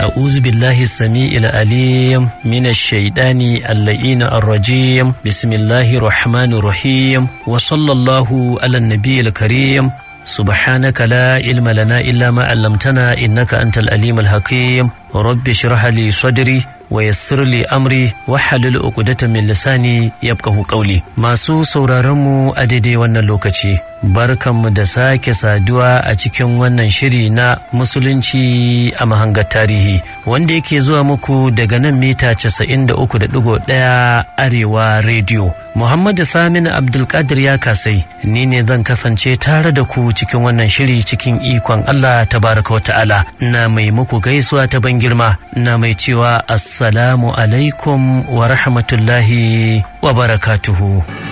أعوذ بالله السميع العليم من الشيطان اللئين الرجيم بسم الله الرحمن الرحيم وصلى الله على النبي الكريم سبحانك لا علم لنا إلا ما علمتنا إنك أنت الأليم الحكيم رب اشرح لي صدري ويسر لي أمري وحلل عقدة من لساني يبقه قولي masu sauraronmu a daidai wannan lokaci barkanmu da sake saduwa a cikin wannan shiri na musulunci a mahangar tarihi wanda yake zuwa muku daga nan mita 93.1 arewa rediyo Muhammadu Samin Abdulkadir ya kasai ni ne zan kasance tare da ku cikin wannan shiri cikin ikon Allah tabaraka wata'ala na mai muku gaisuwa ta ban girma na mai cewa assalamu alaikum wa rahmatullahi wa barakatuhu.